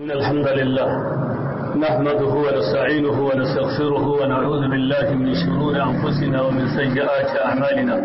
إن الحمد لله نحمده ونستعينه ونستغفره ونعوذ بالله من شرور أنفسنا ومن سيئات أعمالنا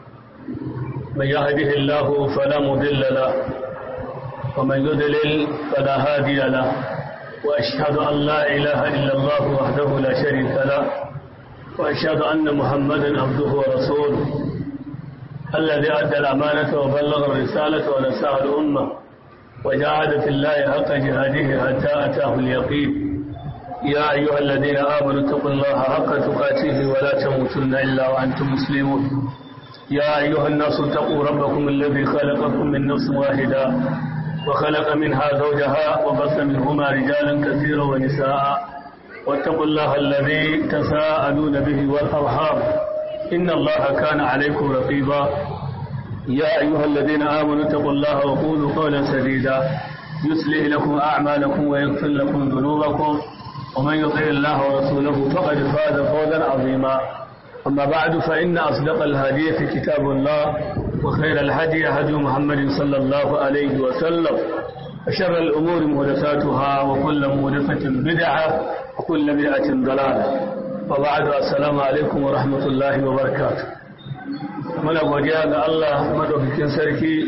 من يهده الله فلا مضل له ومن يضلل فلا هادي له وأشهد أن لا إله إلا الله وحده لا شريك له وأشهد أن محمدا عبده ورسوله الذي أدى الأمانة وبلغ الرسالة ونساها الأمة وجاهد في الله حق جهاده حتى أتاه اليقين يا أيها الذين آمنوا اتقوا الله حق تقاته ولا تموتن إلا وأنتم مسلمون يا أيها الناس اتقوا ربكم الذي خلقكم من نفس واحدة وخلق منها زوجها وبث منهما رجالا كثيرا ونساء واتقوا الله الذي تساءلون به والأرحام إن الله كان عليكم رقيبا يا أيها الذين آمنوا اتقوا الله وقولوا قولا سديدا يصلح لكم أعمالكم ويغفر لكم ذنوبكم ومن يطع الله ورسوله فقد فاز فوزا عظيما أما بعد فإن أصدق الحديث كتاب الله وخير الهدي هدي محمد صلى الله عليه وسلم وشر الأمور محدثاتها وكل محدثة بدعة وكل بدعة ضلالة وبعد السلام عليكم ورحمة الله وبركاته muna godiya ga Allah madaukakin sarki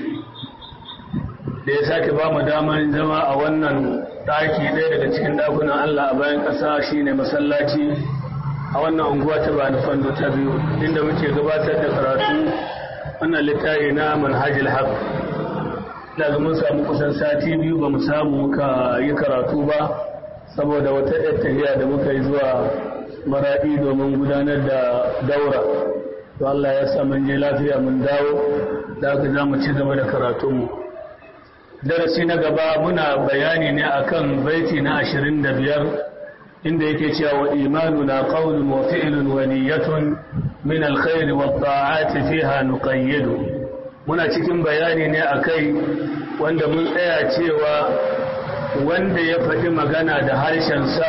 da ya sake ba mu damar zama a wannan ɗaki ɗaya daga cikin ɗakunan Allah a bayan ƙasa shine masallaci a wannan unguwa ta bani fando ta biyu inda muke gabatar da karatu wannan littafi na manhajil haq daga mun samu kusan sati biyu ba mu samu muka yi karatu ba saboda wata ɗaya tafiya da muka yi zuwa maraɗi domin gudanar da daura to Allah ya sa mun je lafiya mun dawo da aka za mu ci gaba da karatunmu darasi na gaba muna bayani ne akan baiti na 25 inda yake cewa wa imanuna qawlun wa fi'lun wa niyyatun min alkhair wa ta'ati fiha nuqayyidu muna cikin bayani ne akai wanda mun tsaya cewa wanda ya faɗi magana da harshensa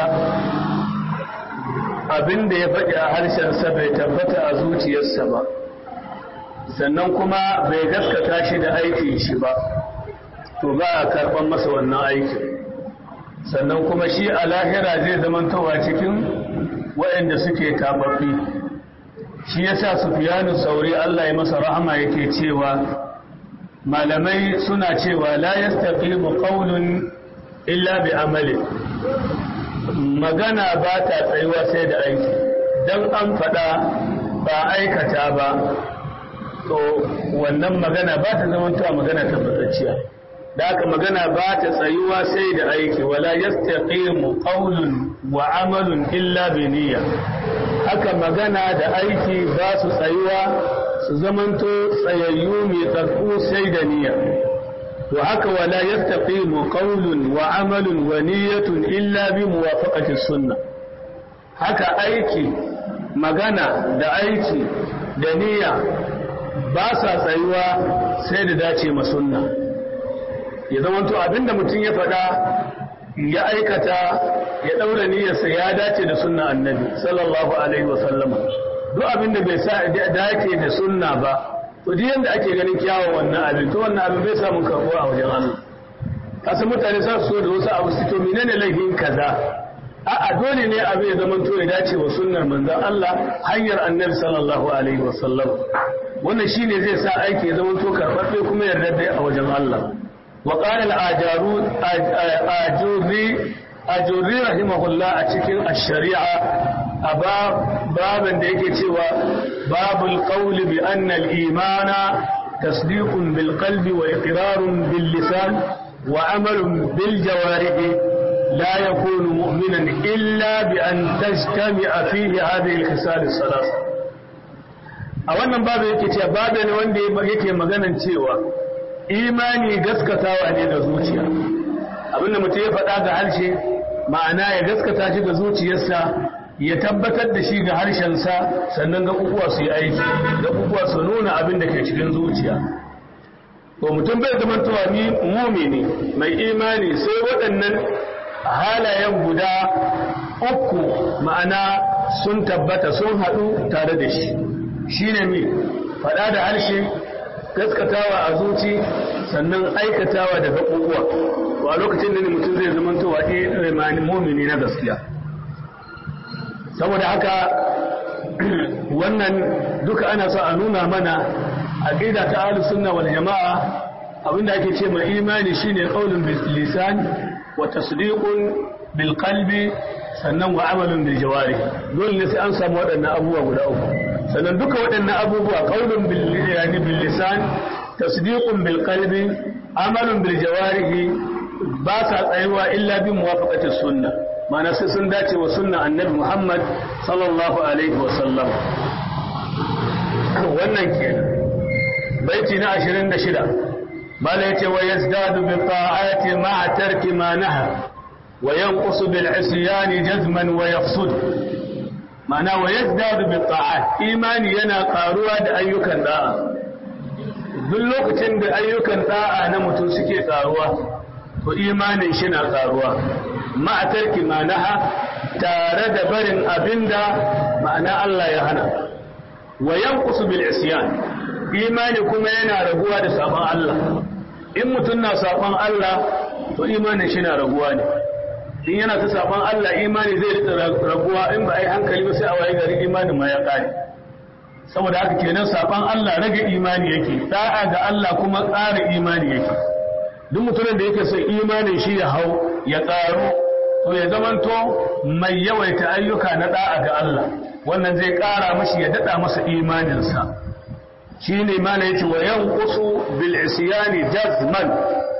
abin da ya faɗi a harshensa bai tabbata a zuciyarsa ba sannan kuma bai gaskata shi da aikin shi ba to ba a karɓar masa wannan aikin sannan kuma shi a lahira zai zamantowa cikin waɗanda suke tababbi shi yasa sufiyanu sauri Allah ya masa rahama yake cewa malamai suna cewa la yastaqimu qawlun illa bi amali magana ba ta tsayuwa sai da aiki don an faɗa ba aikata ba to wannan magana ba ta zamantowa magana tabbatacciya da haka magana ba ta tsayuwa sai da aiki wala yastaqimu qawlun wa amalun illa bi niyya haka magana da aiki ba su tsayuwa su zamanto tsayayyu mai tsarku sai da niyya to haka wala yastaqimu qawlun wa amalun wa niyyatun illa bi muwafaqati sunna haka aiki magana da aiki da niyya ba sa tsayuwa sai da dace ma sunna ya zama to abinda mutum ya faɗa ya aikata ya ɗaura niyyarsa ya dace da sunna annabi sallallahu alaihi wasallam duk abinda bai sa dace da sunna ba to duk yanda ake ganin kyawun wannan abin to wannan abin bai samun karbuwa a wajen Allah kasa mutane sa su so da wasu abu su to menene laifin kaza a'a dole ne abin ya zama to ya dace wa sunnar manzon Allah hanyar annabi sallallahu alaihi wasallam wannan shine zai sa aiki ya zama to karɓaɓɓe kuma yarda a wajen Allah wa qala al-ajaru ajuri ajuri rahimahullah a cikin ash-shari'a a babin da yake cewa babul qawli bi anna al-imana tasdiqun bil qalbi wa iqrarun bil lisan wa amalun bil jawarih la yakunu mu'minan illa bi an tajtami'a fihi hadhihi al-khisal as-salas a wannan babin yake cewa babin wanda yake maganan cewa imani gaskatawa ne da zuciya abinda mutum ya faɗa ga harshe ma'ana ya gaskata shi ga zuciyarsa ya tabbatar da shi ga harshensa sannan gaɓuɓuwa su yi aiki gaɓuɓuwa su nuna abin da ke cikin zuciya to mutum bai zama tuwa ni mumini mai imani sai waɗannan halayen guda uku ma'ana sun tabbata sun haɗu tare da shi shine mi faɗa da harshe gaskatawa a zuci sannan aikatawa da gaɓuɓuwa to a lokacin da mutum zai zamantowa imani mumini na gaskiya saboda haka wannan duka ana so a nuna mana aqida ta ahlus sunna wal jamaa abinda ake ce mai imani shine qaulun bil lisan wa tasdiqun bil qalbi sannan wa amalun bil jawarih dole ne sai an samu waɗannan abubuwa guda uku sannan duka waɗannan abubuwa qaulun bil yani bil lisan tasdiqun bil qalbi amalun bil jawarih ba sa tsayuwa illa bi muwafaqati sunna ma'ana sai sun dace wa sunna annabi Muhammad sallallahu alaihi wa sallam wannan kenan baiti na 26 bala yace wa yazdadu bi ta'ati ma'a tarki ma naha wa yanqusu bil isyan jazman wa yafsud ma'ana wa yazdadu bi ta'at imani yana karuwa da ayyukan da'a duk lokacin da ayyukan da'a na mutum suke karuwa to imanin shi na karuwa ma'a tarki ma naha tare da barin abinda ma'ana Allah ya hana wa yanqusu bil isyan imani kuma yana raguwa da sabon Allah in mutum na sabon Allah to imanin shi na raguwa ne in yana ta sabon Allah imani zai rika raguwa in ba a yi hankali ba sai a waye gari imanin ma ya kare saboda haka kenan sabon Allah rage imani yake da'a ga Allah kuma ƙara imani yake duk mutumin da yake son imanin shi ya hau ya ƙaru to ya zamanto mai yawaita ayyuka na da'a ga Allah wannan zai ƙara mashi ya daɗa masa imaninsa shi ne mana yace wa yanqusu bil isyani jazman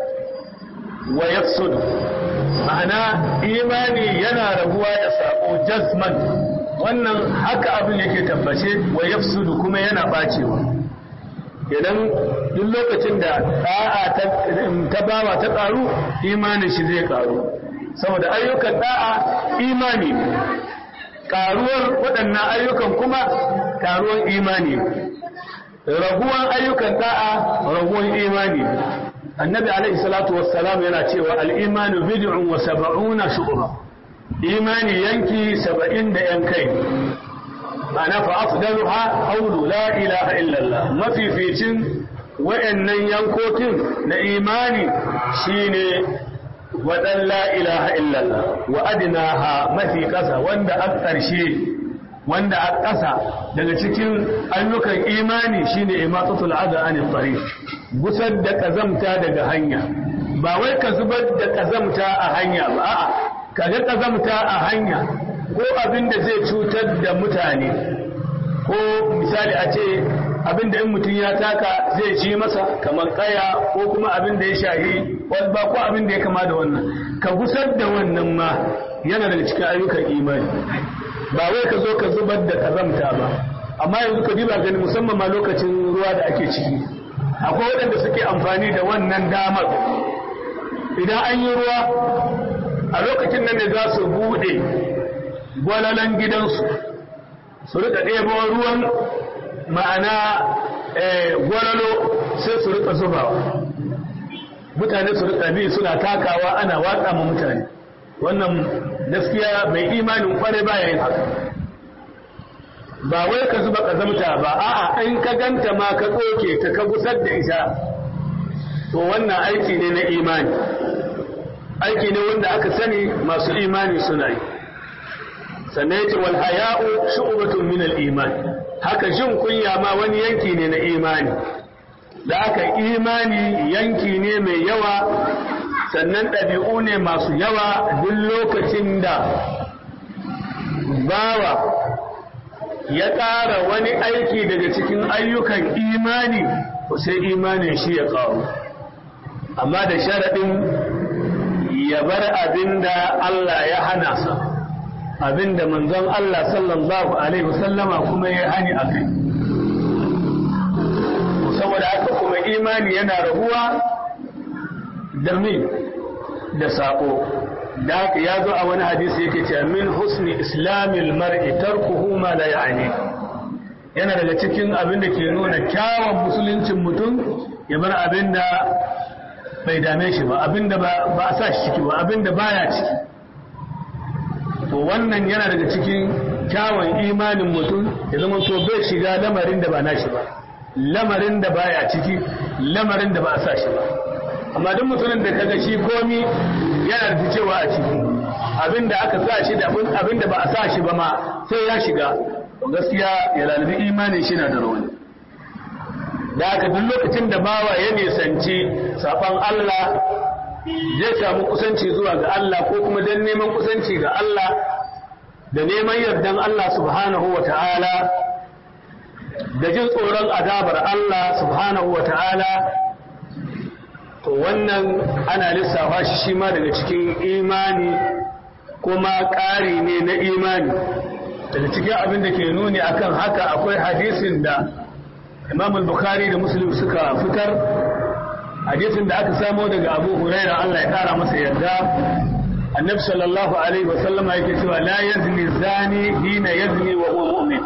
wa yafsudu ma'ana imani yana rabuwa da sako jazman wannan haka abin yake tabbace wa yafsudu kuma yana bacewa idan duk lokacin da da'a ta bawa ta karu imanin shi zai karu saboda ayyukan da'a imani karuwar waɗannan ayyukan kuma karuwar imani raguwan ayyukan da'a raguwan imani annabi alaihi salatu wassalam yana cewa al-imanu bid'un wa sab'una shu'ba imani yanki saba'in da yan kai ana fa afdaluha qawlu la ilaha illa Allah mafificin wayannan yankokin na imani shine wadan la ilaha illa Allah wa adnaha mafi kasa wanda a ƙarshe wanda a ƙasa daga cikin ayyukan imani shine imatatul adha anil tariq gusar da kazamta daga hanya ba wai ka zubar da kazamta a hanya ba a'a kaga kazamta a hanya ko abin da zai cutar da mutane ko misali a ce abin da in mutum ya taka zai ci masa kamar kaya ko kuma abin da ya shahi walba ko abin da ya kama da wannan ka gusar da wannan ma yana daga cikin ayyukan imani ba wai ka zo ka zubar da kazamta ba amma yanzu ka diba gani musamman ma lokacin ruwa da ake ciki akwai waɗanda suke amfani da wannan damar idan an yi ruwa a lokacin nan ne za su buɗe gwalalan gidansu su rika ɗebo ruwan ma'ana gwalalo sai su rika zubawa mutane su rika bi suna takawa ana watsa ma mutane wannan gaskiya mai imanin kware baya yin haka ba wai ka zuba ƙazamta ba a'a in ka ganta ma ka tsoke ta ka gusar da ita to wannan aiki ne na imani aiki ne wanda aka sani masu imani suna yi sannan yace wal haya'u shu'batun min al iman haka jin kunya ma wani yanki ne na imani da aka imani yanki ne mai yawa sannan ɗabi'u ne masu yawa duk lokacin da bawa ya ƙara wani aiki daga cikin ayyukan imani sai imanin shi ya ƙaru amma da sharaɗin ya bar abin da Allah ya hana sa abin da manzon Allah sallallahu Alaihi wasallama kuma ya hani a kai saboda haka kuma imani yana rabuwa da min da saƙo da haka ya zo a wani hadisi yake cewa min husni islamil mar'i tarkuhu ma la ya'ni yana daga cikin abin da ke nuna kyawun musuluncin mutum ya bar abin da bai dame shi ba abin da ba a sa shi ciki ba abin da baya ciki to wannan yana daga cikin kyawun imanin mutum ya zama to bai shiga lamarin da ba nashi ba lamarin da baya ciki lamarin da ba a sa shi ba amma duk mutumin da kaga shi komi yana da cewa a ciki abinda aka sa shi da abinda ba a sa shi ba ma sai ya shiga gaskiya ya lalabi imanin shi na da rauni da haka duk lokacin da bawa ya nisanci safan Allah zai samu kusanci zuwa ga Allah ko kuma don neman kusanci ga Allah da neman yardan Allah subhanahu wa ta'ala da jin tsoron azabar Allah subhanahu wa ta'ala to wannan ana lissafa shi shi ma daga cikin imani kuma ƙari ne na imani daga cikin abin da ke nuni akan haka akwai hadisin da imam al-bukhari da muslim suka fitar hadisin da aka samo daga abu huraira Allah ya kara masa yarda annabi sallallahu alaihi wasallama yake cewa la yazni zani hina yazni wa huwa mu'min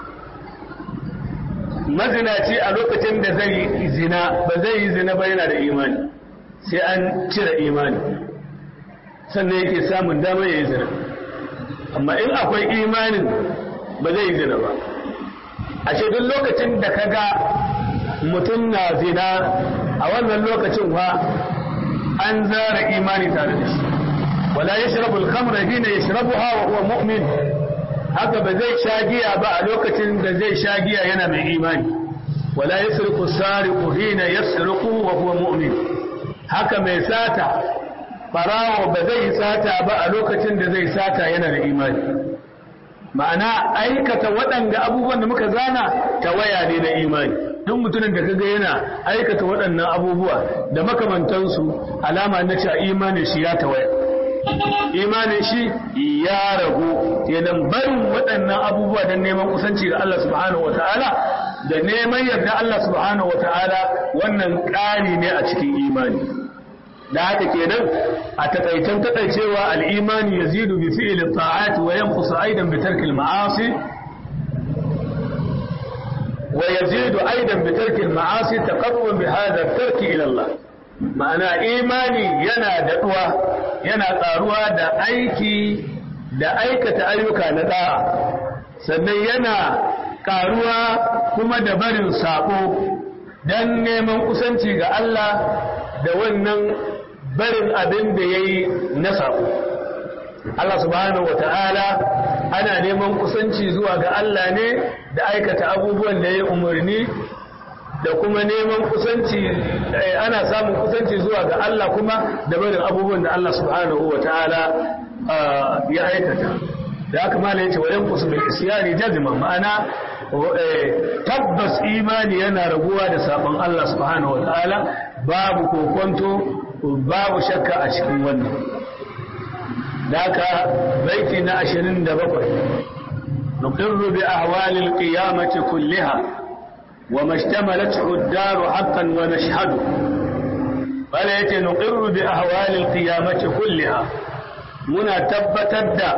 mazinaci a lokacin da zai zina ba zai yi zina ba yana da imani sai an cire imani sannan yake samun damar ya yi zina amma in akwai imanin ba zai yi zina ba a duk lokacin da ka ga mutum na zina a wannan lokacin wa an zara imani tare da shi wala ya shirabu alkamra hina ya shirabu hawa huwa mu'min haka ba zai sha giya ba a lokacin da zai sha giya yana mai imani wala ya sirku sariku hina ya sirku wa huwa mu'min haka mai sata barawo ba zai sata ba a lokacin da zai sata yana da imani ma'ana aikata waɗanda abubuwan da muka zana tawaya ne na imani duk mutumin da kaga yana aikata waɗannan abubuwa da makamantansu alama na cewa imanin shi ya tawaya imanin shi ya ragu kenan barin waɗannan abubuwa don neman kusanci ga Allah subhanahu wataala da neman yarda Allah subhanahu wataala wannan ƙari ne a cikin imani da haka kenan a takaitan takaicewa al'imani ya zidu bi fi'ilin ta'ati wa yankusa aidan bi tarkil ma'asi wa yazidu aidan bi tarkil ma'asi taqarruban bi hadha tarki ila Allah ma'ana imani yana daɗuwa yana ƙaruwa da aiki da aikata ayyuka na da'a sannan yana ƙaruwa kuma da barin sako dan neman kusanci ga Allah da wannan barin abin da ya yi na saƙo. Allah subhanahu wa ta'ala ana neman kusanci zuwa ga Allah ne da aikata abubuwan da ya yi umarni da kuma neman kusanci ana samun kusanci zuwa ga Allah kuma da barin abubuwan da Allah subhanahu wa ta'ala ya aikata. Da haka ma yace wa yanqusu bil isyani jazma ma'ana tabbas imani yana raguwa da sabon Allah subhanahu wa ta'ala babu kokonto babu shakka a cikin wannan daga baiti na ashirin da bakwai nuqirru bi ahwali alqiyamati kulliha wa mashtamalat ad-dar haqqan wa nashhadu bala yace nuqirru bi ahwali alqiyamati kulliha muna tabbatar da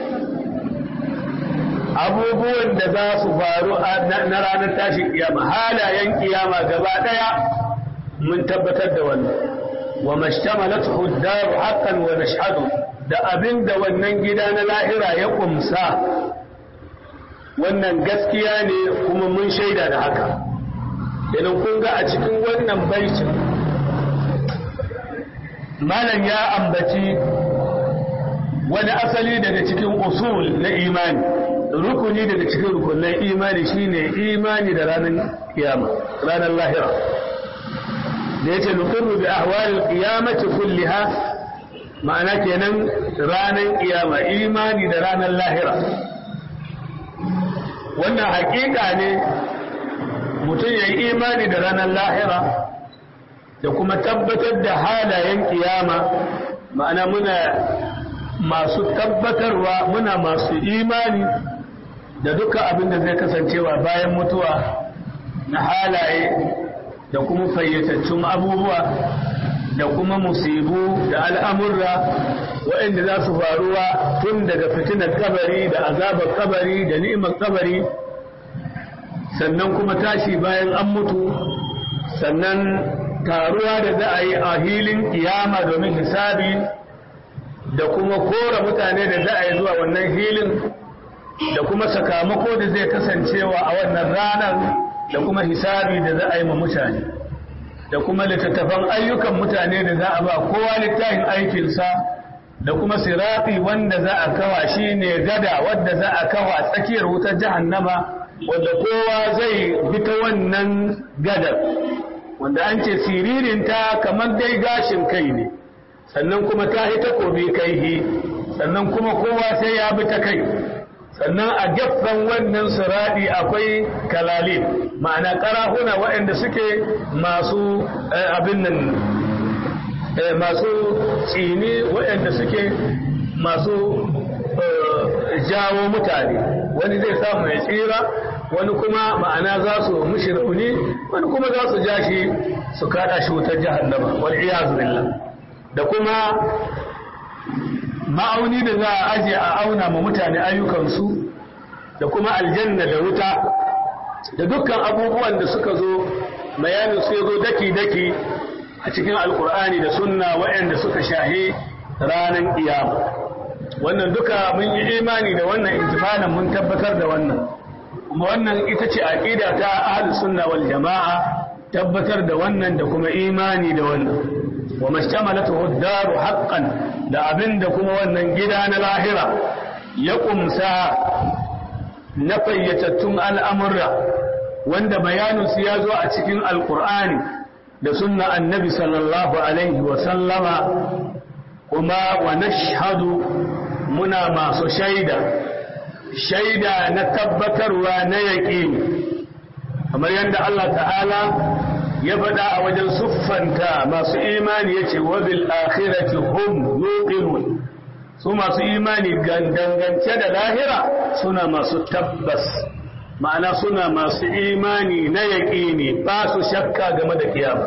abubuwan da za su faru na ranar tashin kiyama halayen kiyama gaba daya mun tabbatar da wannan wa mashtamalathu ad-dar haqqan wa nashhadu da abinda wannan gida na lahira ya kumsa wannan gaskiya ne kuma mun shaida da haka idan kun ga a cikin wannan baitin malam ya ambaci wani asali daga cikin usul na imani rukuni daga cikin rukunan imani shine imani da ranar kiyama ranar lahira da yace nuqirru bi ahwalil qiyamati kulliha ma'ana kenan ranar kiyama imani da ranar lahira wannan hakika ne mutum ya yi imani da ranar lahira da kuma tabbatar da halayen kiyama ma'ana muna masu tabbatarwa muna masu imani da duka abin da zai kasancewa bayan mutuwa na halaye da kuma fayyatattun abubuwa da kuma musibu da al'amurra waɗanda za su faruwa tun daga fitinar kabari da azabar kabari da ni'imar kabari sannan kuma tashi bayan an mutu sannan taruwa da za a yi a hilin kiyama domin hisabi da kuma kora mutane da za a yi zuwa wannan hilin da kuma sakamako da zai kasancewa a wannan ranar da kuma hisabi da za a yi ma mutane da kuma littattafan ayyukan mutane da za a ba kowa littafin aikinsa da kuma sirati wanda za a kawa shi ne gada wadda za a kawa tsakiyar wutar jahannama wadda kowa zai bi ta wannan gadar wanda an ce siririnta kamar dai gashin kai ne sannan kuma ta yi takobi kaihi sannan kuma kowa sai ya bi ta kai sannan a gefen wannan siradi akwai kalalin ma'ana karahuna waɗanda suke masu abin nan masu tsini waɗanda suke masu jawo mutane wani zai samu ya tsira wani kuma ma'ana za su mushi rauni wani kuma za su ja shi su kada shi wutar jahannama wal iyazu billah da kuma ma'auni da za a aje a auna ma mutane ayyukansu da kuma aljanna da wuta da dukkan abubuwan da suka zo bayanin su ya zo daki-daki a cikin alkur'ani da sunna waɗanda suka shahi ranar kiyama wannan duka mun yi imani da wannan intifanan mun tabbatar da wannan kuma wannan ita ce aqida ta ahlus sunna wal jama'a tabbatar da wannan da kuma imani da wannan wa mashtamalatu ad-daru haqqan da abinda kuma wannan gida na lahira ya kumsa na fayyatattun al'amurra wanda bayaninsu ya zo a cikin alkur'ani da sunna annabi sallallahu alaihi wasallama kuma wa nashhadu muna masu shaida shaida na tabbatarwa na yaƙini kamar yadda Allah ta'ala ya faɗa a wajen siffanta masu imani ya ce wabil akhirati hum yuqinun su masu imani dangance da lahira suna masu tabbas ma'ana suna masu imani na yaƙini ba su shakka game da kiyama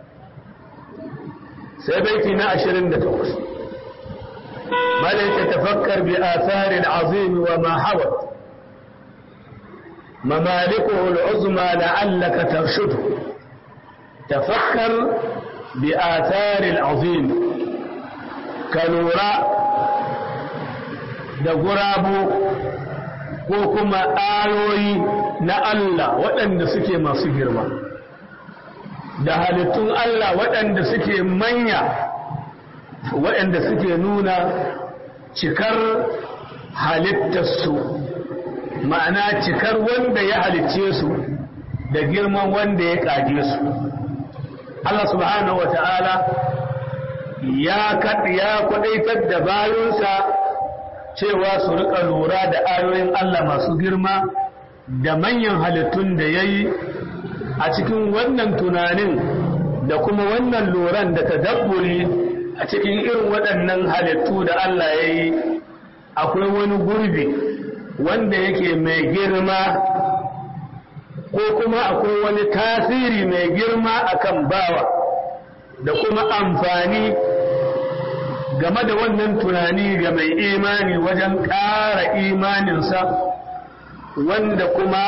sai baiti na 28 malaika tafakkar bi atharin azim wa ma hawat ممالكه العظمى لعلك ترشده تفكر بآثار العظيم كالوراء da gurabu ko kuma ayoyi na Allah waɗanda suke masu girma da halittun Allah waɗanda suke manya waɗanda suke nuna cikar halittarsu ma'ana cikar wanda ya halicce su da girman wanda ya ƙage su Allah subhanahu wa ta'ala ya kwaɗaitar da bayansa cewa su rika lura da ayoyin Allah masu girma da manyan halittun da ya yi a cikin wannan tunanin da kuma wannan luran da tadabburi a cikin irin waɗannan halittu da Allah ya yi akwai wani gurbi wanda yake mai girma ko kuma akwai wani tasiri mai girma akan bawa da kuma amfani game da wannan tunani ga mai imani wajen ƙara imaninsa wanda kuma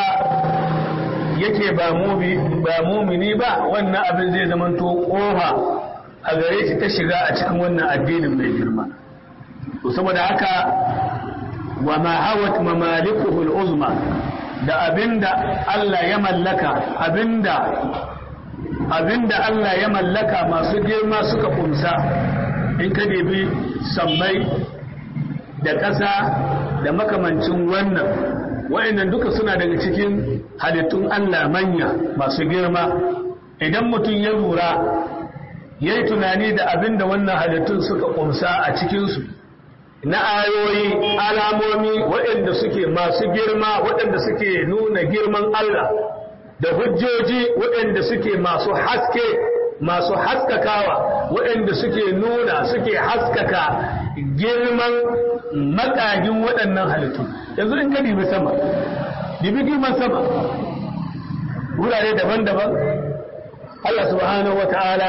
yake ba mumini ba wannan abin zai zamanto ƙofa a gare shi ta shiga a cikin wannan addinin mai girma saboda haka wa ma hawat mamalikuhu al-uzma da abinda Allah ya mallaka abinda abinda Allah ya mallaka masu girma suka kumsa in ka debi sammai da ƙasa da makamancin wannan wa'annan duka suna daga cikin halittun Allah manya masu girma idan mutum ya lura ya yi tunani da abin da wannan halittun suka kumsa a cikinsu na ayoyi alamomi waɗanda suke masu girma waɗanda suke nuna girman Allah da hujjoji waɗanda suke masu haske masu haskakawa waɗanda suke nuna suke haskaka girman makagin waɗannan halittu yanzu in ka dibi sama dibi girman sama wurare daban-daban Allah subhanahu wa ta'ala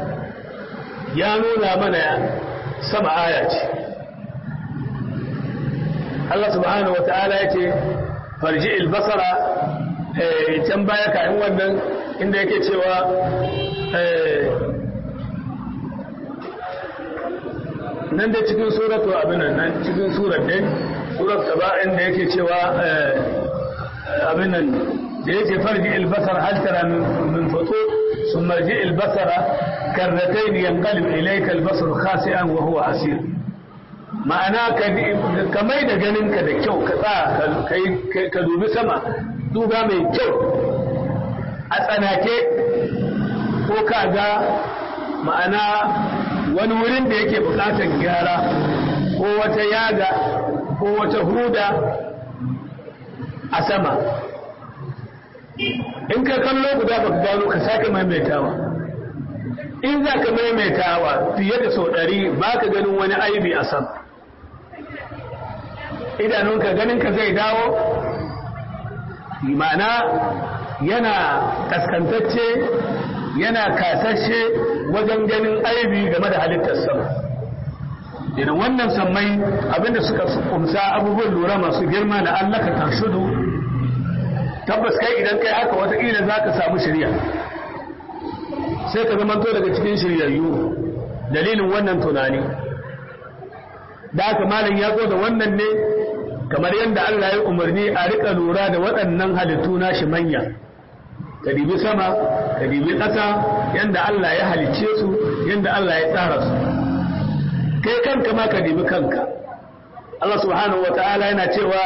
ya nuna mana sama aya ce Allah subhanahu wa ta'ala ya ce farji albasara can baya kayan wannan inda yake cewa nan da cikin suratu abin nan cikin surat din surat gaba inda yake cewa abin nan da yake farji albasar hal tara min futur ثم ارجع البصر كرتين ينقلب إليك البصر خاسئا وهو أسير ma'ana ka mai da ganinka da kyau ka tsaya ka dubi sama duba mai kyau a tsanake ko ka ga ma'ana wani wurin da yake bukatar gyara ko wata yaga ko wata huda a sama in ka kallo guda ba ka gano ka sake maimaitawa in za ka maimaitawa fiye da sau ɗari ba ka ganin wani aibi a sama idanunka ganinka zai dawo ma'ana yana kaskantacce yana kasashe wajen ganin aibi game da halittar sama idan wannan sammai abinda suka kumsa abubuwan lura masu girma na allaka tarshudu tabbas kai idan kai haka watakila za ka samu shirya sai ka zamanto daga cikin shiryayyu dalilin wannan tunani da haka malam ya zo da wannan ne kamar yadda Allah ya umarni a rika lura da waɗannan halittu nashi manya ka dibi sama ka dibi ƙasa yadda Allah ya halicce su yadda Allah ya tsara su kai kanka ma ka dibi kanka Allah subhanahu wa ta'ala yana cewa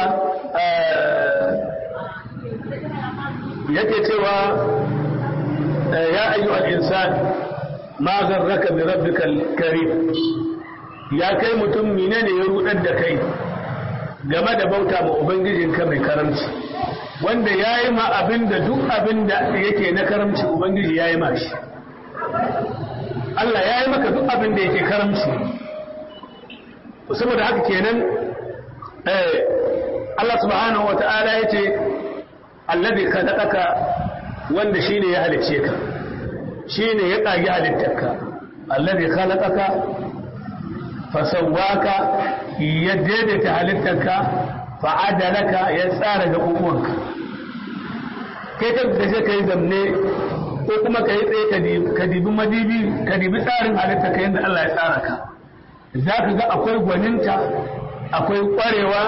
yake cewa ya ayyuhal insan ma garraka bi rabbikal karim ya kai mutum menene ya rudar da kai game da bauta ma ubangijinka mai karamci wanda ya yi ma abin da duk abin da yake na karamci ubangiji ya yi ma shi Allah ya yi maka duk abin da yake karamci saboda haka kenan Allah subhanahu wa ta'ala ya ce allazi khalaqaka wanda shine ya halicce ka shine ya kage halittarka allazi khalaqaka fasawaka ya daidaita halittarka fa'adalaka ya tsara da kukuwanka kai ka gaje ka yi zamne ko kuma ka yi tsaye ka dibi madibi ka dibi tsarin halittarka yadda Allah ya tsara ka za ka ga akwai gwaninta akwai kwarewa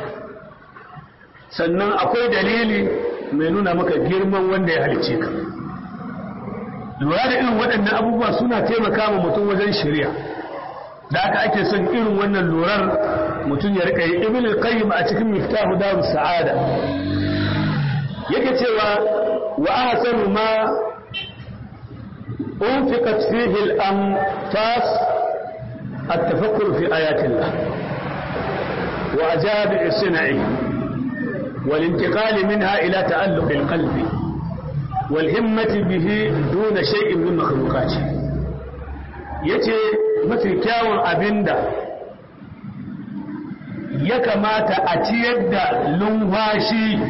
sannan akwai dalili mai nuna maka girman wanda ya halicce ka lura da irin waɗannan abubuwa suna taimaka ma mutum wajen shirya da aka ake son irin wannan lurar mutum ya rika yi ibn al-qayyim a cikin miftahu darus sa'ada yake cewa wa ahsanu ma unfiqat fihi al-anfas at-tafakkur fi ayati Allah wa ajab as-sina'i والانتقال منها إلى تألق القلب والهمة به دون شيء من مخلوقاته yace mafi kyawun abinda ya kamata a ciyar da lumfashi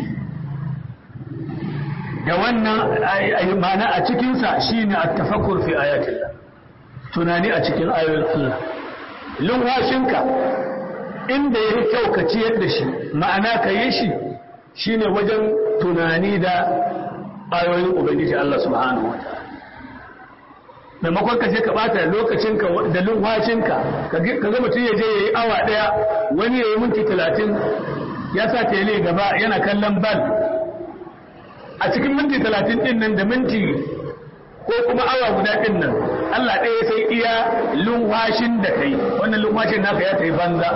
da wannan mana a cikinsa shine a tafakkur fi ayatillah tunani a cikin ayoyin Allah lumfashinka inda ya kyau ka ciyar da shi ma'ana ka yi shi shine wajen tunani da ayoyin ubangiji Allah subhanahu wa ta'ala maimakon ka je ka bata lokacinka da lumfashinka ka ga mutum ya je ya yi awa daya wani ya yi minti talatin ya sa tele gaba yana kallon bal a cikin minti talatin din nan da minti ko kuma awa guda din nan Allah ɗaya sai iya lumfashin da kai wannan lumfashin naka ya tafi banza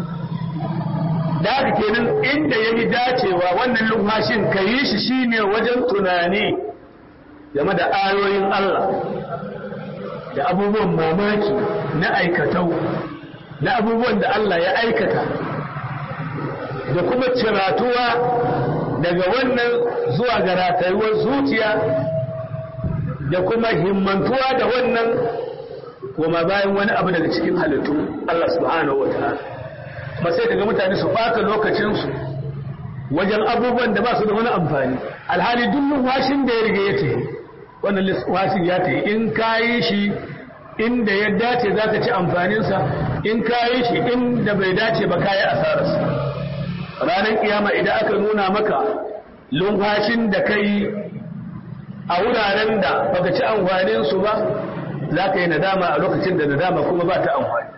da haka kenan inda ya yi dacewa wannan lumfashin ka yi shi shine wajen tunani game da ayoyin Allah da abubuwan mamaki na aikatau na abubuwan da Allah ya aikata da kuma ciratuwa daga wannan zuwa ga ratayuwar zuciya da kuma himmantuwa da wannan kuma bayan wani abu daga cikin halittu Allah subhanahu wa ta'ala ba sai daga mutane su ɓata lokacinsu wajen abubuwan da ba su da wani amfani alhali duk washin da ya riga ya tafi wannan washin ya tafi in ka yi shi inda ya dace za ka ci amfaninsa in ka yi shi inda bai dace ba ka yi asararsa ranar kiyama idan aka nuna maka lumfashin da ka yi a wuraren da baka ci amfaninsu ba za ka yi nadama a lokacin da nadama kuma ba ta amfani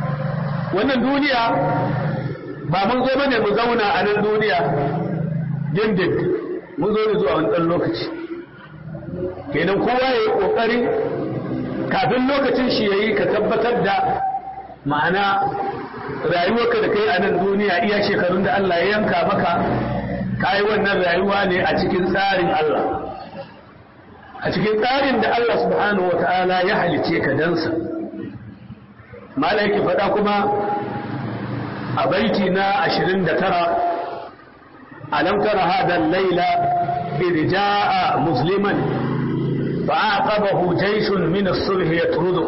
wannan duniya ba mun zo bane mu zauna a nan duniya dindin mun zo da zuwa wani ɗan lokaci kenan kowa ya yi ƙoƙari kafin lokacin shi ya yi ka tabbatar da ma'ana rayuwarka da kai a nan duniya iya shekarun da Allah ya yanka maka ka yi wannan rayuwa ne a cikin tsarin Allah a cikin tsarin da Allah subhanahu wa ta'ala ya halice ka dansa malaiki faɗa kuma a baiti na 29 alam tara hada laila idh jaa musliman fa'aqabahu jayshun min as-subh yatrudu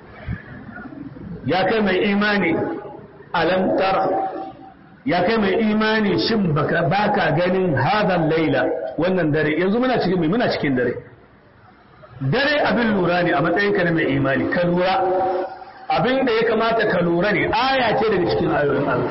ya kai mai imani alam tara ya kai mai imani shin baka baka ganin hada laila wannan dare yanzu muna cikin mai muna cikin dare dare abin lura ne a matsayinka na mai imani ka lura abin da ya kamata ka lura ne aya ce daga cikin ayoyin Allah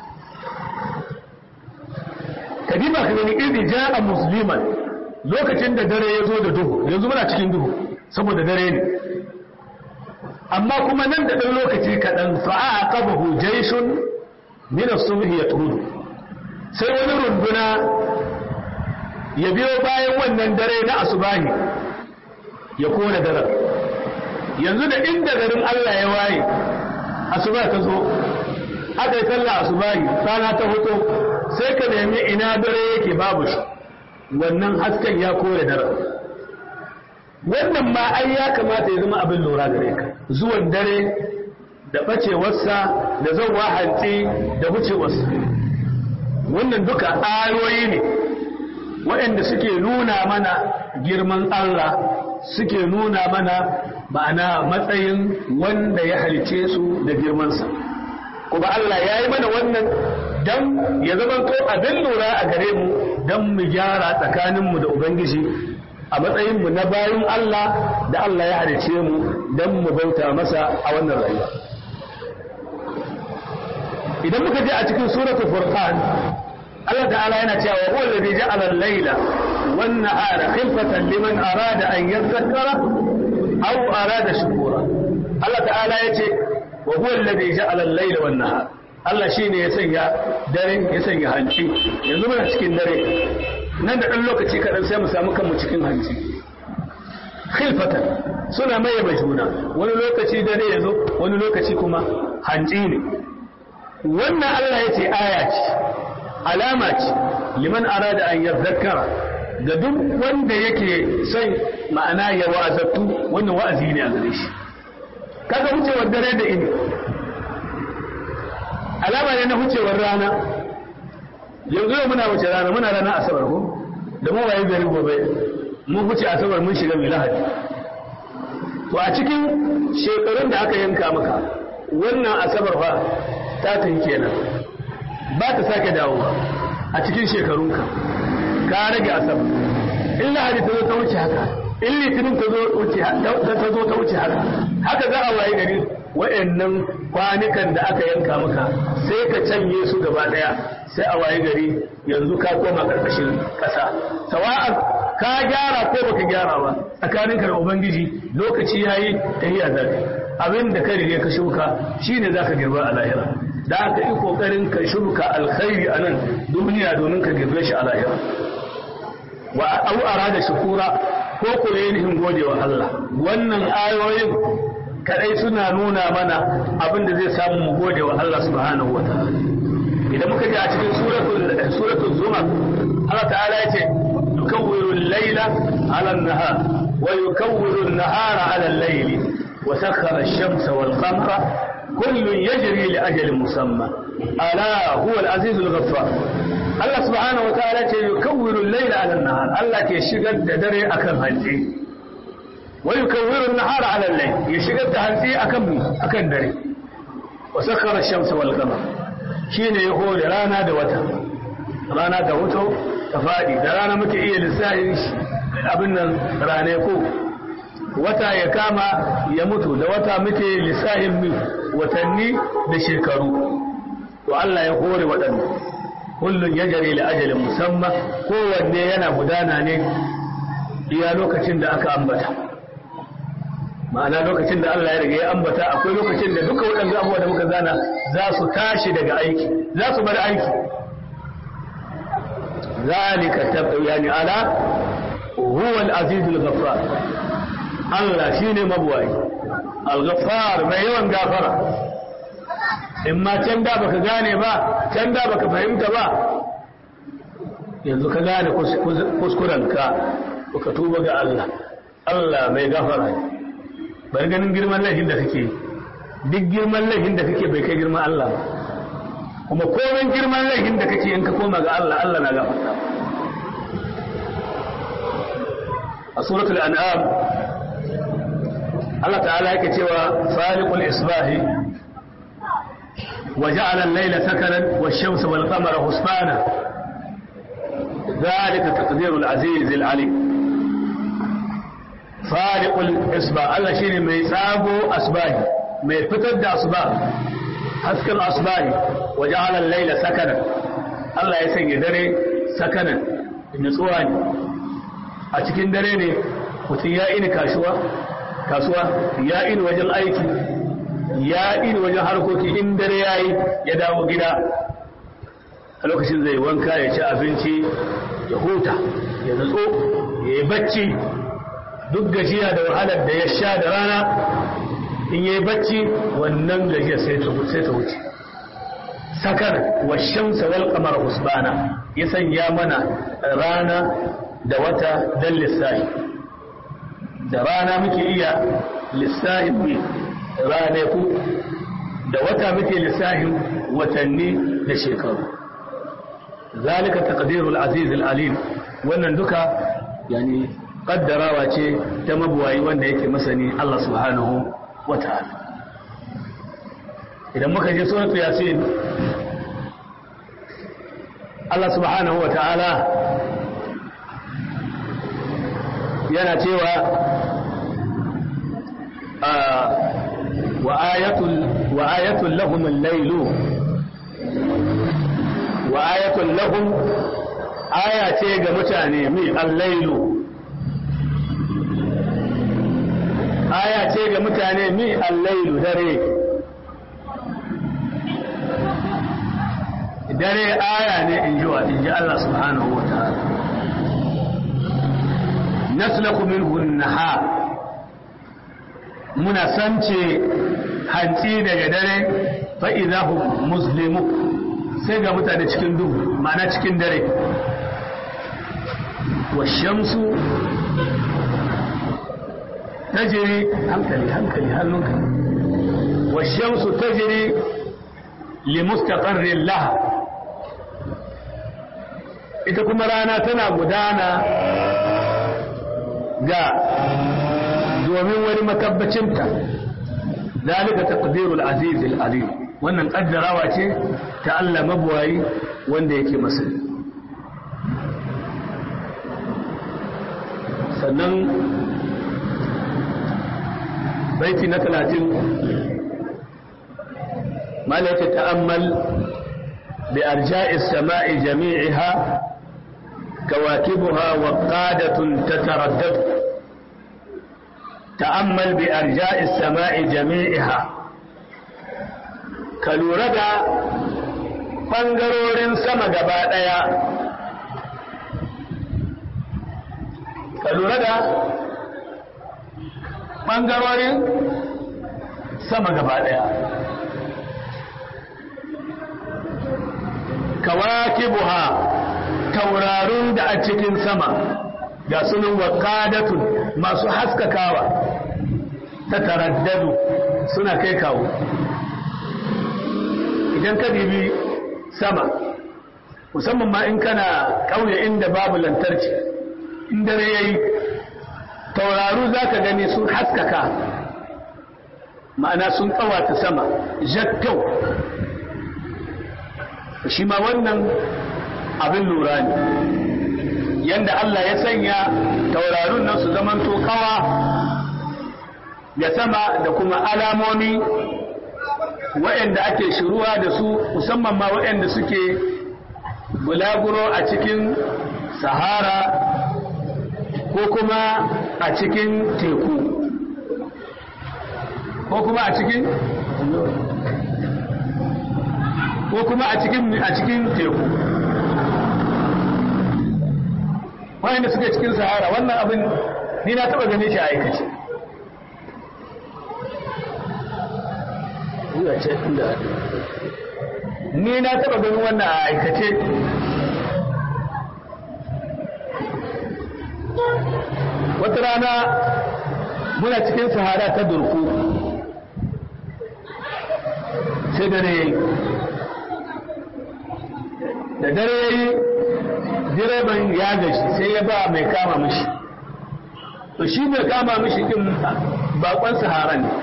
ka diba ka gani idh jaa musliman lokacin da dare ya zo da duhu yanzu muna cikin duhu saboda dare ne amma kuma nan da ɗan lokaci kaɗan fa'a qabahu jayshun min as-subh yatrudu sai wani runduna ya biyo bayan wannan dare na asubahi ya kona daren yanzu da inda garin Allah ya waye asuba ta zo aka yi sallah asubahi rana ta hoto sai ka nemi ina dare yake babu shi wannan hasken ya kore daren wannan ma ai ya kamata ya zama abin lura gare ka zuwan dare da bacewarsa da zauwa hantsi da wucewarsa wannan duka ayoyi ne waɗanda suke nuna mana girman Allah suke nuna mana ma'ana matsayin wanda ya halice su da girmansa kuma Allah ya yi mana wannan don ya zama to abin lura a gare mu don mu gyara tsakaninmu da Ubangiji a matsayinmu na bayan Allah da Allah ya halice mu don mu bauta masa a wannan rayuwa idan muka je a cikin suratul furqan Allah ta'ala yana cewa huwa alladhi ja'ala al-layla wan nahara khilfatan liman arada an yadhakkara aw arada shukura Allah ta'ala yace wa huwa alladhi ja'ala al-layla wan nahara Allah shine ya sanya dare ya sanya hanci yanzu muna cikin dare nan da dan lokaci kadan sai mu samu kanmu cikin hanci khilfatan suna maye juna wani lokaci dare yazo wani lokaci kuma hanci ne wannan Allah yace aya ce alama ce liman arada an yadhakkara ga duk wanda yake son ma'ana ya wa'azattu wannan wa'azi ne a gare shi kaga wucewar dare da ini alama ne na wucewar rana yanzu yau muna wuce rana muna rana asabar ko da mu waye gari gobe mun wuce asabar mun shiga mai lahadi to a cikin shekarun da aka yanka maka wannan asabar fa ta tafi kenan ba ta sake dawowa a cikin shekarunka ka rage asabar in lahadi ta zo ta wuce haka in litinin ta zo ta wuce haka haka za a waye gari wa'annan kwanukan da aka yanka maka sai ka canye su gaba daya sai a waye gari yanzu ka koma karkashin kasa sawa'an ka gyara ko baka gyara ba tsakaninka da ubangiji lokaci yayi tahiya zaka abin da ka rige ka shuka shine zaka girba a lahira da aka yi kokarin ka shuka alkhairi a nan duniya domin ka girbe shi a lahira wa au arada shukura ko ku yin gode wa Allah wannan ayoyin kadai suna nuna mana abin da zai samu mu gode wa Allah subhanahu wa ta'ala idan muka ji a cikin suratul suratul zumar Allah ta'ala yace yukawwiru al-layla 'ala an-nahar wa yukawwiru an-nahara 'ala al-layli wa sakhkhara ash-shamsa wal-qamara كل يجري لأجل مسمى ألا هو العزيز الغفار الله سبحانه وتعالى يكور الليل على النهار الله يشغل دري أكم هنسي ويكور النهار على الليل يشغل هنسي أكم أكم دري وسخر الشمس والقمر شين يقول رانا دوتا رانا دوتو تفادي رانا مكي إيه لسائل abin nan rane ko wata ya kama ya mutu da wata muke lissahin mi watanni da shekaru to Allah ya hore waɗannan kullun ya jare li ajalin musamman kowanne yana gudana ne iya lokacin da aka ambata ma'ana lokacin da Allah ya riga ya ambata akwai lokacin da duka waɗanda abubuwa da muka zana za su tashi daga aiki za su bar aiki zalika yani ala huwa al-aziz al-ghaffar Allah shine mabuwai al-ghaffar mai yawan gafara in ma can da baka gane ba can da baka fahimta ba yanzu ka gane kuskurenka ka tuba ga Allah Allah mai gafara bari ganin girman laifin da kake duk girman laifin da kake bai kai girman Allah ba kuma komai girman laifin da kake in ka koma ga Allah Allah na gafarta a suratul an'am Allah ta'ala yake cewa faliqul isbahi وجعل الليل سكنا والشمس والقمر حسبانا ذلك تقدير العزيز العليم فارق الإصباح الله شيني مي سابو أصباحي مي فتد أصباح حسك الأصباح وجعل الليل سكنا الله يسني دري سكنا النسواني أتكين دريني وتيائين كاشوا كاسوا يائين وجل أيكي ya iri wajen harkoki in dare ya yi ya dawo gida a lokacin zai wanka ya ci abinci ya huta ya nutso ya yi bacci duk gajiya da wahalar da ya sha da rana in ya yi bacci wannan gajiya sai ta wuce sakar wa shamsa wal kamar husbana ya sanya mana rana da wata dan lissahi da rana muke iya lissahin ranaku da wata muke lissafin watanni da shekaru zalika taqdirul aziz alim wannan duka yani kaddarawa ce ta mabuwayi wanda yake masani Allah subhanahu wata'ala idan muka je suratul yasin Allah subhanahu wata'ala yana cewa وآية, وآية لهم الليل وآية لهم آية تيغا متاني مي الليل آية تيغا متاني مي الليل دري dare aya ne in ji wa in ji Allah subhanahu wa ta'ala naslaku minhu an-nahar muna sance hantsi daga dare fa'izahu muslimu sai ga mutane cikin duhu ma'ana cikin dare washamsu tajiri hankali hankali hannunka washamsu tajiri limustaqarrin laha ita kuma rana tana gudana ga domin wani makabbacinta zalika taqdirul aziz alim wannan kaddarawa ce ta Allah mabuwayi wanda yake masa sannan baiti na 30 malaka ta'ammal bi arja'is sama'i jami'iha كواكبها وقادة تتردد تأمل بأرجاء السماء جميعها كالورد ɓangarorin sama gaba ɗaya ka lura da ɓangarorin sama gaba ɗaya kawakibuha taurarun da a cikin sama ga sunan wakadatun masu haskakawa ta taraddadu suna kai kawo idan ka bibi sama musamman ma in kana ƙauye inda babu lantarki in dare yayi tauraru za ka gani sun haskaka ma'ana sun ƙawata sama jakkau shi ma wannan abin lura ne yadda Allah ya sanya taurarun nan su zaman kawa ya sama da kuma alamomi waɗanda ake shiruwa da su musamman ma waɗanda suke bulaguro a cikin sahara ko kuma a cikin teku ko kuma a cikin ko kuma a cikin a cikin teku wanda suke cikin sahara wannan abin ni na taba ganin shi a aikace ni na taba ganin wannan a aikace wata rana muna cikin sahara ta durku sai dare yayi da dare yayi direban ya gashi sai ya ba mai kama mishi to shi mai kama mishi din bakon sahara ne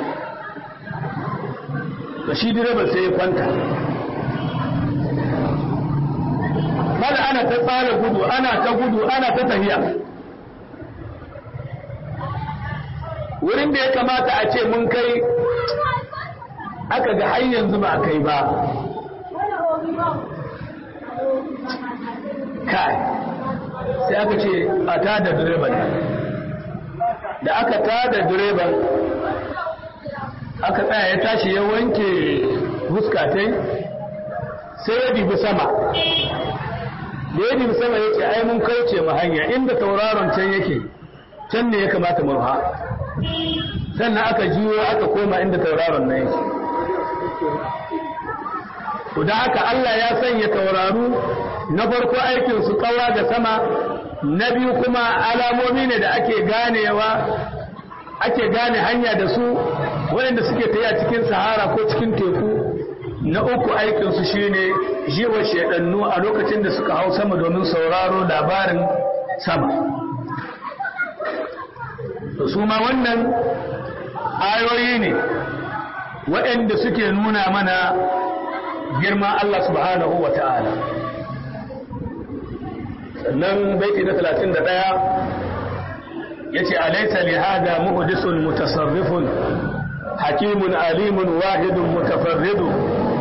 to shi direban sai ya kwanta mala ana ta tsara gudu ana ta gudu ana ta tafiya wurin da ya kamata a ce mun kai aka ga har yanzu ba kai ba kai sai aka ce a tada direban da aka tada direban aka tsaya ya tashi ya wanke huskatai sai ya dibi sama da ya dibi sama ya ce ai mun kauce mu hanya inda tauraron can yake can ne ya kamata mu ha sannan aka juyo aka koma inda tauraron nan yake to da haka Allah ya sanya tauraru na farko aikin su kawa da sama na biyu kuma alamomi ne da ake ganewa ake gane hanya da su waɗanda suke tafiya cikin sahara ko cikin teku na uku aikinsu shine jiwa shedannu a lokacin da suka hau sama domin sauraro labarin sama to su ma wannan ayoyi ne waɗanda suke nuna mana girma Allah subhanahu wa ta'ala sannan baiti na 31 yace alaysa li hada muhdisun mutasarrifun hakimun alimun wahidun mutafarridun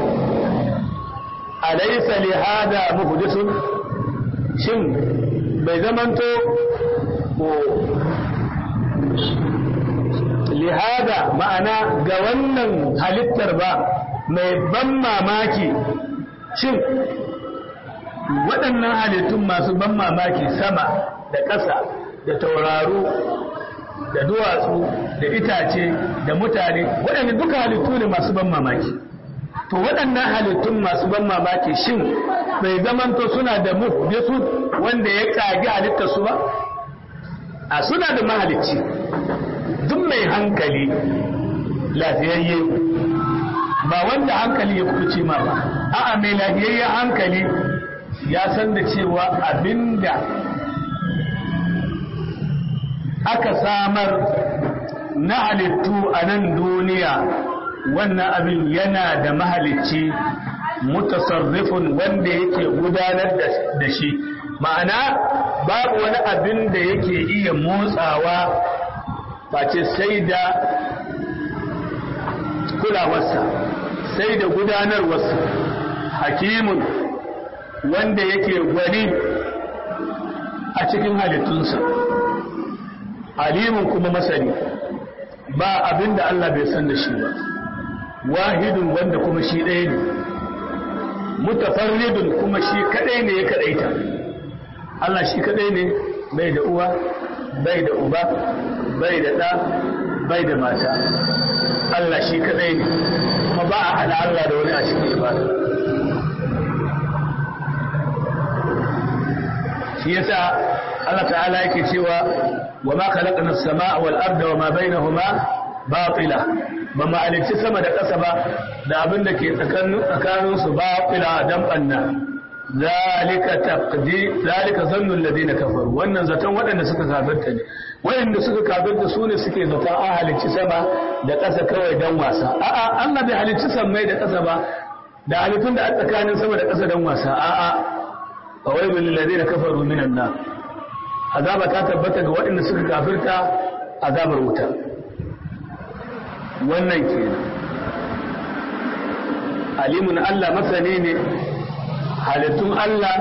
alaysa li hada muhdisun shin bai zamanto ko lihada ma'ana ga wannan halittar ba mai ban mamaki shin waɗannan halittun masu ban mamaki sama da ƙasa da tauraru da duwatsu da itace da mutane waɗanda duka halittu ne masu ban mamaki to waɗannan halittun masu ban mamaki shin bai zamanto suna da muhdisu wanda ya ƙagi halittarsu ba a suna da mahalicci duk mai hankali lafiyayye ba wanda hankali ya kuce ma ba a'a mai lafiyayyen hankali ya san da cewa abinda aka samar na halittu a nan duniya wannan abin yana da mahalicci mutasarrifin wanda yake gudanar da shi ma'ana babu wani abin da yake iya motsawa face sai da kulawarsa sai da gudanarwarsa hakimun wanda yake gwani a cikin halittunsa alimun kuma masani ba abin da Allah bai san da shi ba wahidun wanda kuma shi ɗaya ne mutafarridun kuma shi kaɗai ne ya kaɗaita Allah shi kaɗai ne bai da uwa bai da uba bai da ɗa bai da mata Allah shi kaɗai ne kuma ba a hada Allah da wani a cikin ibada shi yasa Allah ta'ala yake cewa wa ma khalaqna as-samaa wal arda wa ma bainahuma batila ba ma alici sama da ƙasa ba da abin da ke tsakanin su batila dan banna zalika taqdi zalika zannu alladhina kafaru wannan zaton waɗanda suka kafirta ne waɗanda suka kafirta su ne suke zaton an halicci sama da ƙasa kawai dan wasa a'a Allah bai halicci sammai da ƙasa ba da halittun da a tsakanin sama da ƙasa dan wasa a'a fawailul lil ladina kafaru minan nar azaba ta tabbata ga waɗanda suka kafirta azabar wuta wannan kenan alimun Allah masane ne halittun Allah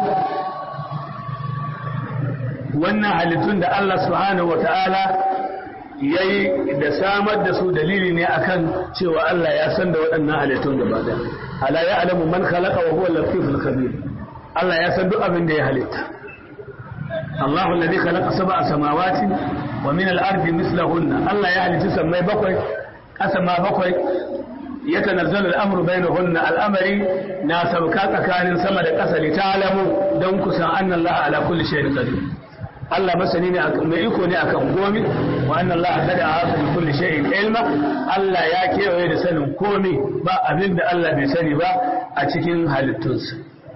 wannan halittun da Allah subhanahu wata'ala ya yi da samar da su dalili ne akan cewa Allah ya san da waɗannan halittun gaba da ala ya alamu man khalaqa wa huwa latiful khabir Allah ya san duk abin da ya halitta Allahu alladhi khalaqa sab'a samawati wa min al-ardi mithlahunna Allah ya halitta sammai bakwai ƙasa ma bakwai يتنزل الأمر بينهن الأمر ناسب كان سما da ƙasa li ta'lamu don kusan anna Allah ala kulli shay'in qadir Allah masani ne mai iko ne akan gomi wa anna Allah qad a'ata bi kulli shay'in ilma Allah ya kewaye da sanin komi ba abin da Allah bai sani ba a cikin halittunsa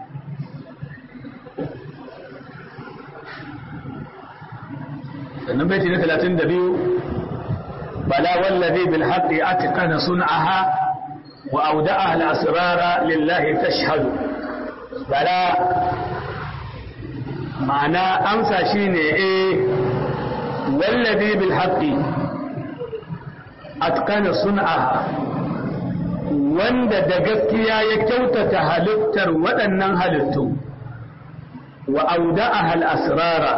sannan baiti na 32 bala wallazi bil haqqi atqana sun'aha وأودعها الأسرار لله تشهد بلا معنى أمسى شيني إيه والذي بالحق أتقن صنعها wanda da gaskiya ya kyautata halittar waɗannan halittu wa auda'a al-asrara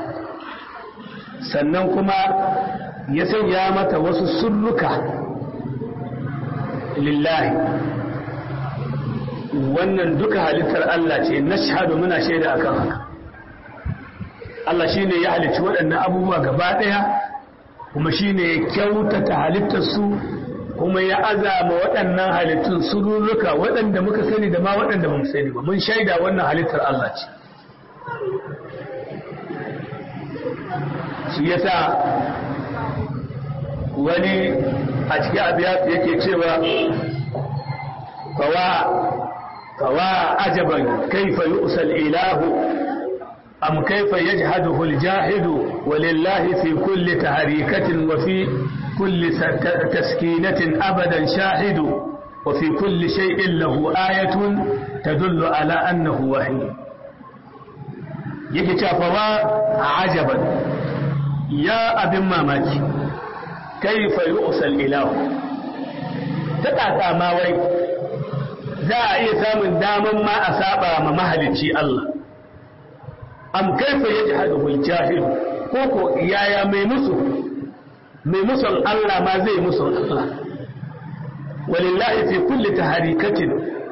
sannan kuma ya sanya mata wasu sulluka lillahi wannan duka halittar Allah ce na shahadu muna shaida akan haka Allah shi ne ya halicci waɗannan abubuwa gaba ɗaya kuma shi ne ya kyautata halittarsu kuma ya azama waɗannan halittun sururruka waɗanda muka sani da ma waɗanda ba mu sani ba mun shaida wannan halittar Allah ce shi yasa wani a cikin abiyat yake cewa fawa fawa ajaban kaifa yu'sal ilahu am kaifa yajhaduhu al-jahidu walillahi fi kulli tahrikatin wa fi kulli taskinatin abadan shahidu wa fi kulli shay'in lahu ayatun tadullu ala annahu wahid yake cewa fawa ajaban ya abin mamaki kaifa yu'sal ilahu ta kaka ma wai za a iya samun daman ma a saba ma mahalicci Allah am kaifa yajhadu bil jahil ko ko yaya mai musu mai musun Allah ma zai musu Allah walillahi fi kulli taharikatin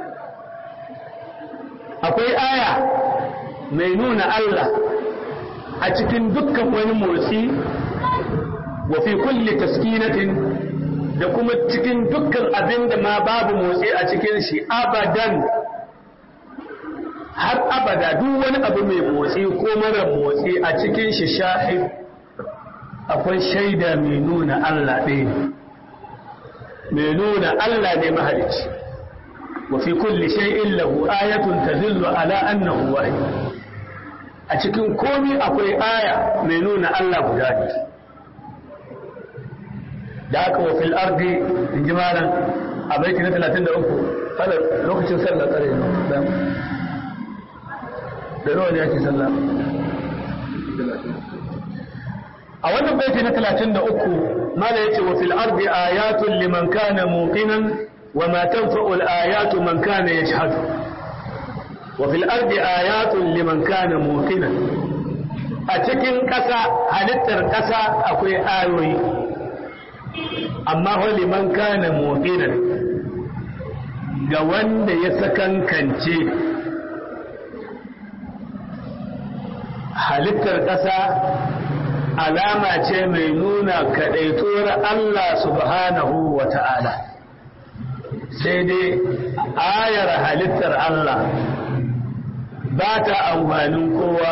akwai aya mai nuna Allah a cikin dukkan wani motsi wa fi kulli taskinatin da kuma cikin dukkan abin da ma babu motsi a cikin shi abadan har abada duk wani abu mai motsi ko mara motsi a cikin shi shahid akwai shaida mai nuna Allah ɗaya mai nuna Allah ne mahalicci wa fi kulli shay'in lahu ayatun tadullu ala annahu wahid a cikin komi akwai aya mai nuna Allah guda ne da aka wa fil ardi in ji malam a baiti na 33 kada lokacin sallah tsare da da nawa ne ake sallah a wannan baiti na 33 mala yace wa fil ardi ayatun liman kana muqinan wa ma tanfa'u al ayatu man kana yashhadu wa fil ardi ayatun liman kana muqinan a cikin ƙasa halittar ƙasa akwai ayoyi amma wali man kana muqinan ga wanda ya sakankance halittar ƙasa alama ce mai nuna kaɗaituwar Allah subhanahu wa ta'ala sai dai ayar halittar Allah ba ta amfanin kowa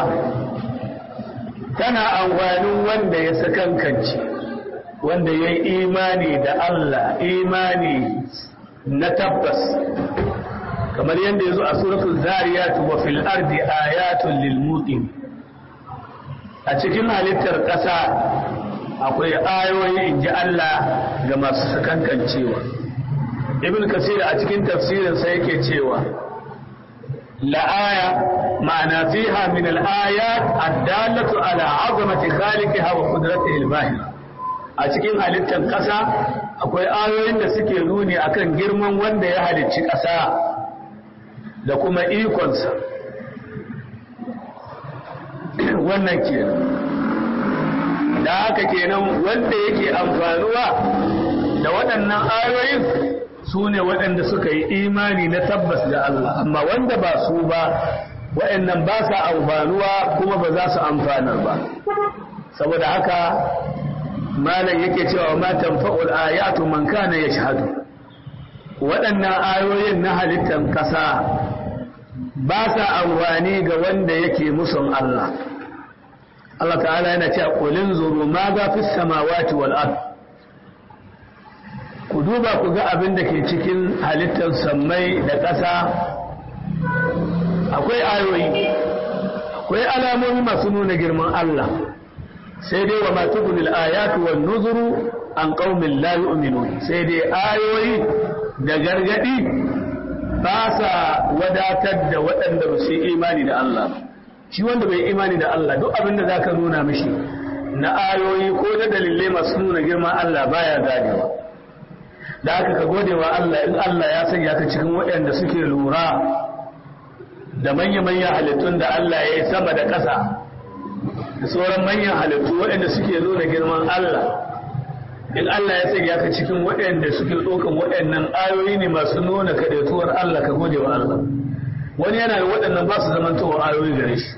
tana amfanin wanda ya sakankance wanda ya yi imani da Allah imani na tabbas kamar yadda ya zo a suratul zariyat wa fil ardi ayatun lil muqim a cikin halittar ƙasa akwai ayoyi in ji Allah ga masu sakankancewa ibn kasir a cikin tafsirin sa yake cewa la aya ma'ana fiha min al ayat ad-dallatu ala 'azamati khaliqiha wa qudratihi al-bahira a cikin halittar ƙasa akwai ayoyin da suke nuni akan girman wanda ya halicci ƙasa da kuma ikonsa wannan kenan da haka kenan wanda yake amfanuwa da waɗannan ayoyin su ne waɗanda suka yi imani na tabbas da Allah amma wanda ba su ba wa'annan ba sa amfanuwa kuma ba za su amfanar ba saboda haka malam yake cewa ma tanfa'ul ayatu man kana yashhadu waɗannan ayoyin na halittar ƙasa ba sa amfani ga wanda yake musun Allah Allah ta'ala yana cewa qulin zuru ma ga fis samawati wal ard ku duba ku ga abin da ke cikin halittar sammai da ƙasa akwai ayoyi akwai alamomi masu nuna girman Allah sai dai wa matubulil ayatu wan nuzuru an qaumin la yu'minun sai dai ayoyi da gargadi ba sa wadatar da waɗanda ba su imani da Allah shi wanda bai imani da Allah duk abin da zaka nuna mishi na ayoyi ko da dalilai masu nuna girman Allah baya ganewa da aka ka gode wa Allah in Allah ya sanya ka cikin waɗanda suke lura da manya-manyan halittun da Allah ya yi sama da ƙasa da sauran manyan halittu waɗanda suke nuna girman Allah in Allah ya sanya ka cikin waɗanda suke ɗaukan waɗannan ayoyi ne masu nuna kaɗaituwar Allah ka gode wa Allah wani yana da waɗannan ba su zamantowa ayoyi gare shi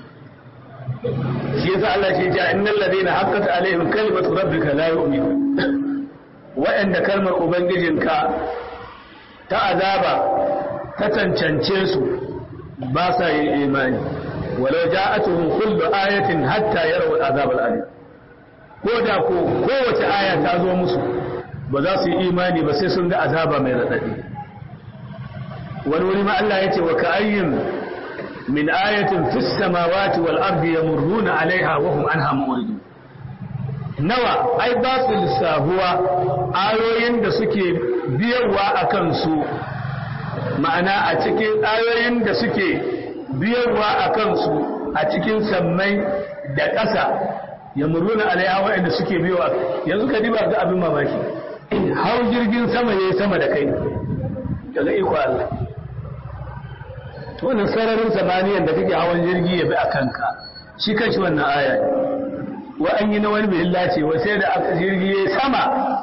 shi yasa Allah ke ja innal ladina haqqat alaihim kalimatu rabbika la yu'minun waɗanda kalmar ubangijinka ta azaba ta cancance su ba sa yin imani walau ja'atuhum kullu ayatin hatta yarawu al'azab al'alim ko da ko kowace aya ta zo musu ba za su yi imani ba sai sun ga azaba mai radadi wani wuri ma Allah yace wa ka'ayyin min ayatin fis samawati wal ardi yamurruna 'alayha wa hum anha mu'ridun nawa ai ba su lissahuwa ayoyin da suke biyarwa akan su ma'ana a cikin ayoyin da suke biyarwa a kansu a cikin sammai da ƙasa ya muruna alaiha waɗanda suke biyowa yanzu ka diba ga abin mamaki hau jirgin sama ya yi sama da kai daga iko Allah to wannan sararin samaniyan da kake hawan jirgi ya bi a kanka shi kanshi wannan aya ne wa an yi na wani bai ce wa sai da aka jirgi ya yi sama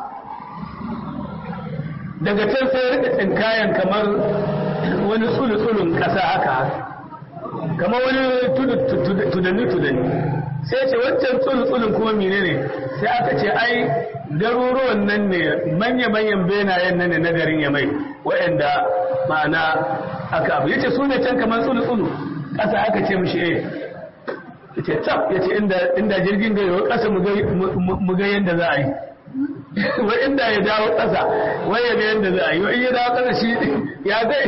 daga can sai rika tsinkayen kamar wani tsulu-tsulun ƙasa haka kamar wani tudani-tudani sai ce wancan tsulu-tsulun kuma mine ne sai aka ce ai garuruwan nan ne manya-manyan benayen nan ne na garin ya mai waɗanda ma'ana aka abu ya ce su ne can kamar tsulu-tsulu ƙasa aka ce mishi eh ya ce tab ya ce inda jirgin gaiwa ƙasa mu ga yadda za a yi wai inda ya dawo ƙasa wai ya ga yadda za a yi wai ya dawo ƙasa shi ya zai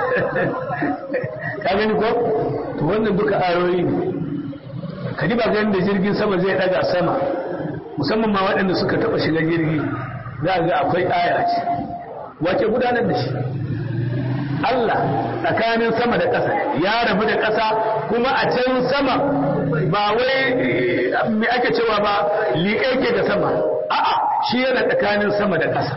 ka gani ko to wannan duka ayoyi ne ka ji ba ganin da jirgin sama zai daga sama musamman ma waɗanda suka taɓa shiga jirgi za ga akwai aya ce wace gudanar da shi Allah tsakanin sama da ƙasa ya rabu da ƙasa kuma a can sama ba wai me ake cewa ba liƙe ke da sama a'a shi yana tsakanin sama da ƙasa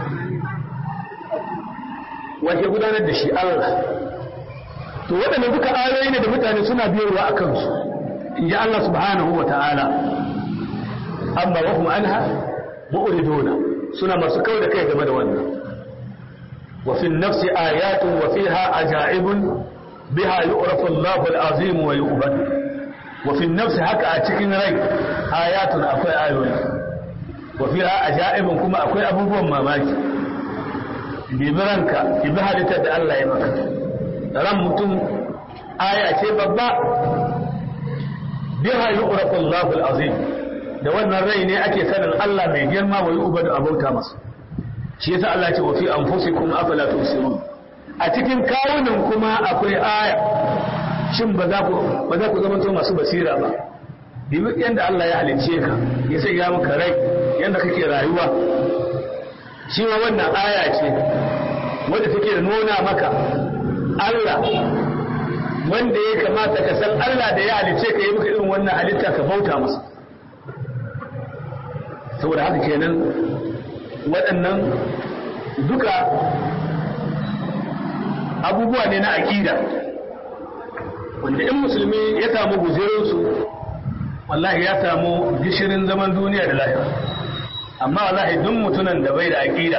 wace gudanar da shi Allah to waɗanda duka ayoyi ne da mutane suna biyarwa a kansu in ji Allah subhanahu wa ta'ala amma wa kuma anha mu'riduna suna masu kau da kai game da wannan wa fi nafsi ayatun wa fiha ajaibun biha yu'rafu Allahu al-azim wa yu'bad wa fi nafsi haka a cikin rai ayatun akwai ayoyi wa fiha ajaibun kuma akwai abubuwan mamaki bibiranka bi halittar da Allah ya maka ran mutum aya ce babba biha yu'rafu Allahu al-azim da wannan rai ne ake sanin Allah mai girma wa yu'badu abauta masa shi yasa Allah ce wa fi anfusikum afala tusirun a cikin kawunan kuma akwai aya shin ba za ku ba za ku zama to masu basira ba bibi yanda Allah ya halicce ka ya sai ya maka rai yanda kake rayuwa shi ma wannan aya ce wanda take nuna maka Allah wanda ya kamata ka san Allah da ya halice ka yi maka irin wannan halitta ka bauta masa saboda haka kenan waɗannan duka abubuwa ne na aƙida wanda in musulmi ya samu guzirinsu wallahi ya samu gishirin zaman duniya da lahira amma wallahi duk mutunan da bai da aƙida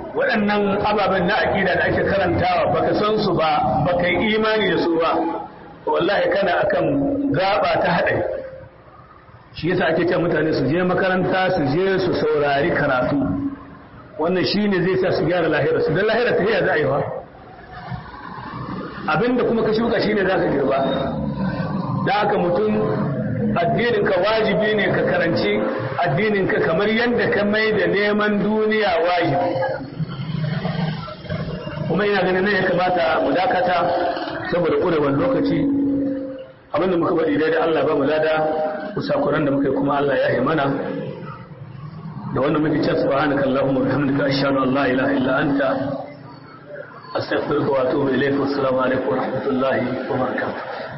waɗannan ababen na aƙida da ake karantawa baka san su ba baka yi imani da su ba wallahi kana akan gaba ta haɗari shi yasa ake ce mutane su je makaranta su je su saurari karatu wannan shi ne zai sa su gyara lahira su don lahira ta yaya za a yi wa abinda kuma ka shuka shi ne za ka girba da haka mutum addininka wajibi ne ka karanci addininka kamar yadda ka mai da neman duniya wajibi kuma ina ganin nan ya kamata mu dakata saboda ƙurewar lokaci abinda muka bari dai da Allah ba mu lada kusakuran da muka yi kuma Allah ya yi mana da wannan muke cewa subhanaka allahumma wa bihamdika ashhadu an la ilaha illa anta astaghfiruka wa atubu ilayk wa assalamu alaikum wa rahmatullahi wa barakatuh